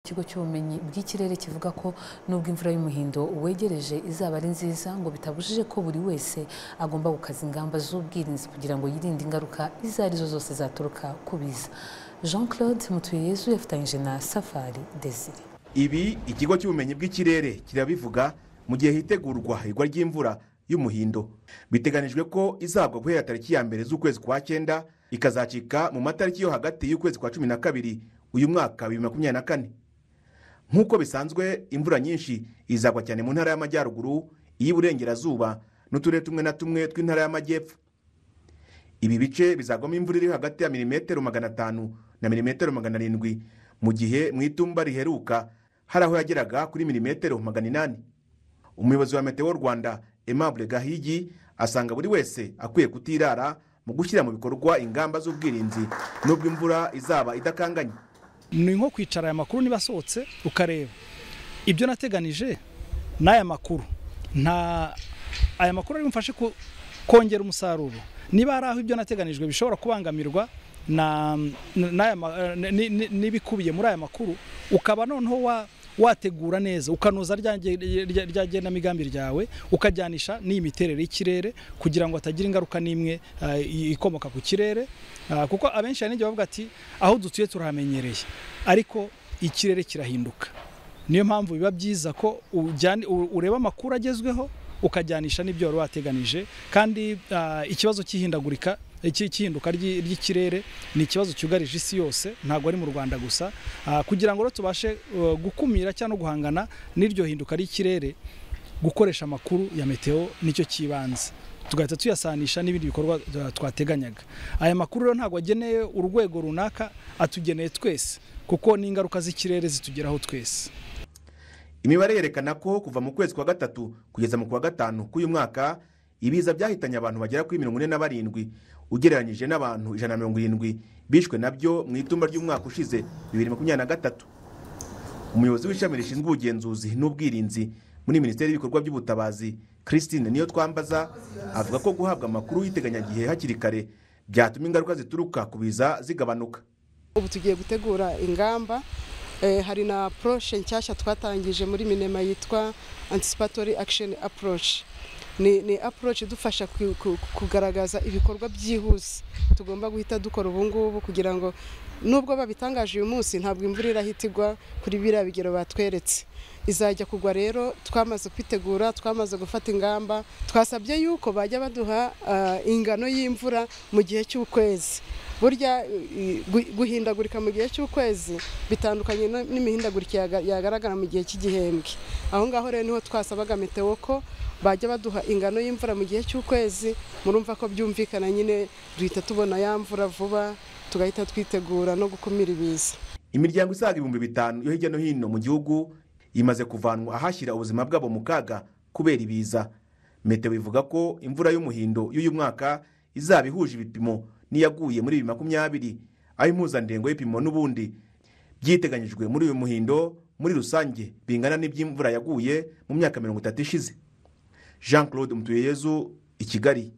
ikigo cy'ubumenyi bw'ikirere kivuga ko nubwo imvura y'umuhindo wegereje izaba ari nziza ngo bitabujije ko buri wese agomba gukaza ingamba z'ubwirinzi kugira ngo yirinde ingaruka izo ari zo zose zaturuka ku biza jean claude mutuyeyezu yafatanyije na safari desire ibi ikigo cy'ubumenyi bw'ikirere kirabivuga mu gihe hitegurwa igwa ry'imvura y'umuhindo biteganijwe ko izagwa guhera tariki ya mbere z'ukwezi kwa cyenda ikazacika mu matariki yo hagati y'ukwezi kwa cumi na kabiri uyu mwaka bibiri makumyabiri na kane nk'uko bisanzwe imvura nyinshi izagwa cyane mu ntara y'amajyaruguru iy'iburengerazuba n'uturere tumwe na tumwe tw'intara y'amajyepfo ibi bice bizagwamo imvura iri hagati ya milimetero magana atanu na milimetero magana arindwi mu gihe mu itumba riheruka hari aho yageraga kuri milimetero magana inani umuyobozi wa metewo rwanda aimable gahigi asanga buri wese akwiye kutirara mu gushyira mu bikorwa ingamba z'ubwirinzi n'ubwo imvura izaba idakanganye ni nko kwicara aya makuru niba asohotse ukareba ibyo nateganije ni aya makuru nta aya makuru ari bumfashe kongera umusaruro niba hari aho ibyo nateganijwe bishobora kubangamirwa n'ibikubiye muri aya makuru ukaba noneho wategura neza ukanoza rya genamigambi ryawe ukajyanisha n'iyi miterere y'ikirere kugira ngo hatagira ingaruka n'imwe ikomoka ku kirere kuko abenshi hari n'igihe bavuga ati aho dutuye turahamenyereye ariko ikirere kirahinduka niyo mpamvu biba byiza ko ureba amakuru agezweho ukajyanisha n'ibyo wari wateganije kandi ikibazo cy'ihindagurika ihinduka ry'ikirere ni ikibazo cyugarije isi yose ntabwo ari mu rwanda gusa kugira ngo rero tubashe gukumira cyangwa guhangana n'iryo hinduka ry'ikirere gukoresha amakuru ya meteo nicyo cy'ibanze tugahita tuyasanisha n'ibindi bikorwa twateganyaga aya makuru rero ntabwo ageneye urwego runaka atugeneye twese kuko n'ingaruka z'ikirere zitugeraho twese imibare yerekana ko kuva mu kwezi kwa gatatu kugeza mu kwa gatanu k'uyu mwaka ibiza byahitanye abantu bagera kuri mirongo ine na barindwi ugereranyije n'abantu ijana na mirongo irindwi bishwe nabyo mu itumba ry'umwaka ushize bibiri makumyabiri na gatatu umuyobozi w'ishami rishinzwe ubugenzuzi n'ubwirinzi muri minisiteri y'ibikorwa by'ubutabazi christine niyo twambaza avuga ko guhabwa amakuru y'iteganyagihe hakiri kare byatuma ingaruka zituruka ku biza zigabanuka ubu tugiye gutegura ingamba hari na approche nshyashya twatangije muri minema yitwa anticipatory action approach ni approach idufasha kugaragaza ibikorwa byihuse tugomba guhita dukora ubu ngubu kugira ngo nubwo babitangaje uyu munsi ntabwo imvura irahita igwa kuri biriya bigero batweretse izajya kugwa rero twamaze kwitegura twamaze gufata ingamba twasabye yuko bajya baduha ingano y'imvura mu gihe cy'ukwezi burya guhindagurika mu gihe cy'ukwezi bitandukanye n'imihindagurikire yagaragara mu gihe cy'igihembwe aho ngaho rero niho twasabaga metewo ko bajya baduha ingano y'imvura mu gihe cy'ukwezi murumva ko byumvikana nyine duhita tubona ya mvura vuba tugahita twitegura no gukumira ibiza imiryango isaga ibihumbi bitanu yo hirya no hino mu gihugu imaze kuvanwa ahashyira ubuzima bwabo mu kaga kubera ibiza metewo ivuga ko imvura y'umuhindo y'uyu mwaka izaba ihuje ibipimo n'iyaguye muri bibiri makumyabiri aho impuzandengo y'ibipimo n'ubundi byiteganyijwe muri uyu muhindo muri rusange bingana n'iby'imvura yaguye mu myaka mirongo itatu ishize jean claude mutuyeyezu i kigali